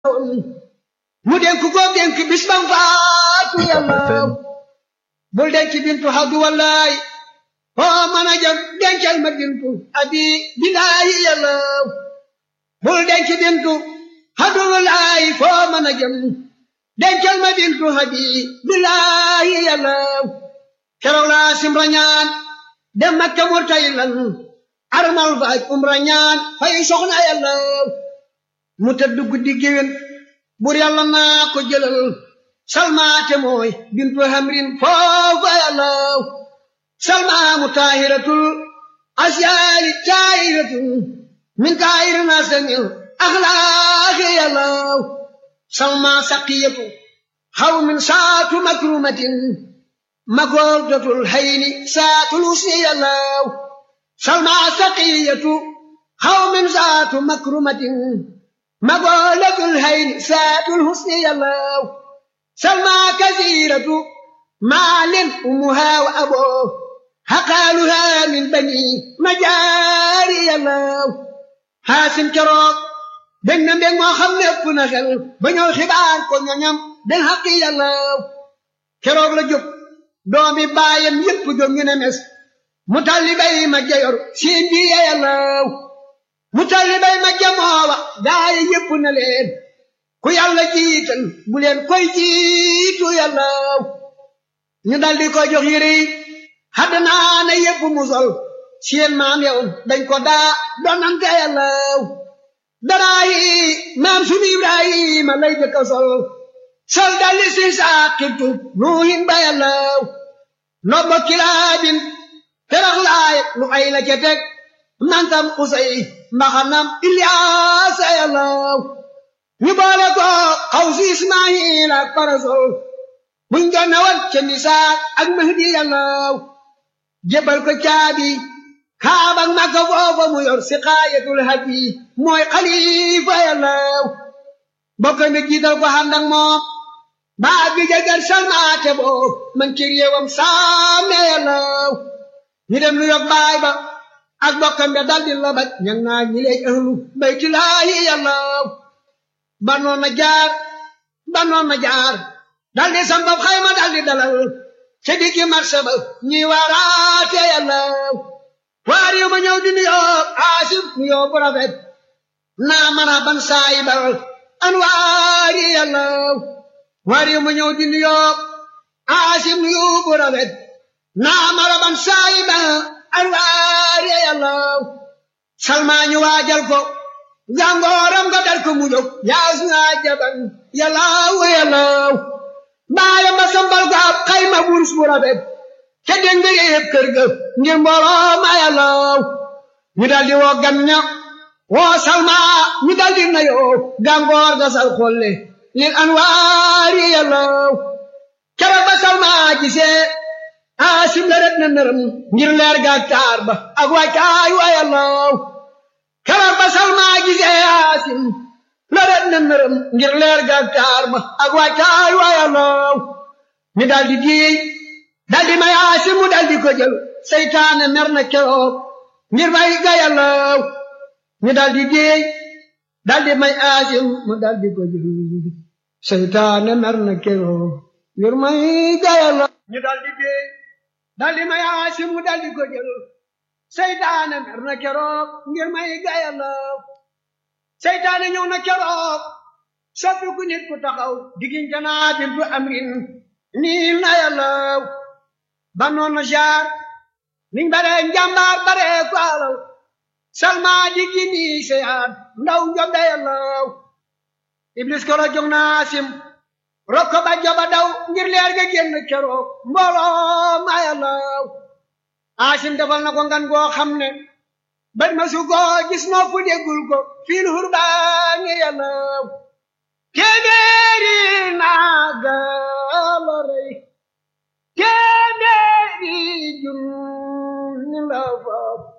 mu dénk ko dénk bis bam faatu yàlla bul denc bintu xaddu wallaay foo mën a jëm dencal ma bintu abi billaahi yàlla bul denc bintu xaddu wallaay foo mën a jëm dencal ma bintu abi billaahi yàlla keroog laa simra ñaan dem makka murtaylan armal faaj umra ñaan fay soxna yàlla mu tëdd guddi géwén bur yàlla naa ko jëlal salmaate mooy bintu hamrin foofa yàlla salma mu taahiratul asyaali taahiratul min taahiri nasamil axlaaqi yàlla salma saqiyatu xaw min saatu makrumatin magordatul hayni saatul usni yàlla salma saqiyatu xaw min saatu makrumatin magordatul hayni saatul husni yàlla salma kasiratu maalin umuha wa abo haqaaluha min bani majaari yàlla xaasim keroog dégg na mbég moo xam ne ëpp na xel ba ñëw xibaar ko ñoñam den xaqi yàlla keroog la jóg doomi baayam yépp jóg ñu ne mes mu talli bay ma jayor siin bi yàlla mu talli bay ma jamoowa gaaya yépp na leen ku yàlla jiital bu leen koy jiitu yàlla ñu daldi ko jox yére yi xadd naa ne yépp mu sol seen maam yow dañ ko daa donante yàlla daraa yi maam sunu Ibrahima lay jëkk a sol sol daldi si saaqibtu nuuhin ba yàlla nobbo kilaabin terax laay lu ay la ca teg nantam usay mbaxanam Ilyaasa yàlla ñu boole ko xaw si Ismaayil ak parasol buñ doon wat ca misaak ak Mahdi yàlla jébal ko caabi kaaba ak Makka foofa mu yor si xaayatul hadi mooy xalifa yàlla bokk mi jiital ko ànd ak moom baa bi jagar salmaate boo man ci réewam saame yàlla ñu dem lu yog baay ba ak bokkam be daldi labat ñang naa ñi lay ahlu baytulaahi yàlla banoon na jaar banoon na jaar daldi sambab xayma daldi dalal ca diggi marché ba ñuy waaraate yàlla waar yu ma ñëw di nuyoo aasif nuyoo bu rafet naa mana ban saayibal an waari yàlla waar yu ma ñëw di nuyoo aasif nuyoo bu rafet naa mana ban saayibal an waari yàlla salmaa ñu waajal ko jàngooram nga dal ko mu jóg yaas naa jaban yàllaaw yàllaaw baayam ba sambal ko ab xayma wurus bu rafet ca den nga yëpp kër ga ngir mbooloo ma yàllaaw ñu daldi woo gan ña woo salma ñu daldi nayoo gàngoor ga sal xolle lil anwaari yàllaaw keroog ba salma gisee aasim la ret na nërëm ngir leer ga taar ba ak wàccaay wa yàllaaw keroog ba salma gisee aasim la ret na nërëm ngir leer ga taar ba ak wàccaay wa yàllaaw ñu daldi diey daldi may aasim mu daldi ko jël seytaane mer na keroog ngir may ga yàllaaw ñu daldi diey daldi may aasim mu daldi ko jël seytaane mer na keroog ngir may ga yàllaaw ñu daldi diey daldi may aasim mu daldi ko jël seytaane mer na keroog ngir may ga yàllaaw seytaane ñëw na keroog soppi ku nit ku taxaw diggante naa bintu amrin nii na yàllaaw banoon na jaar niñ bare njàmbaar bare ko alaw salma diggi nii seyaat ndaw njobbe yàllaaw iblis koro jog na asim rokko ba joba daw ngir leer ga génn keroog mbooloo ma yàllaaw asim defal na ko ngan goo xam ne bët ma su ko gis noppu déggul ko fiil hurbaani yàllaaw kéemee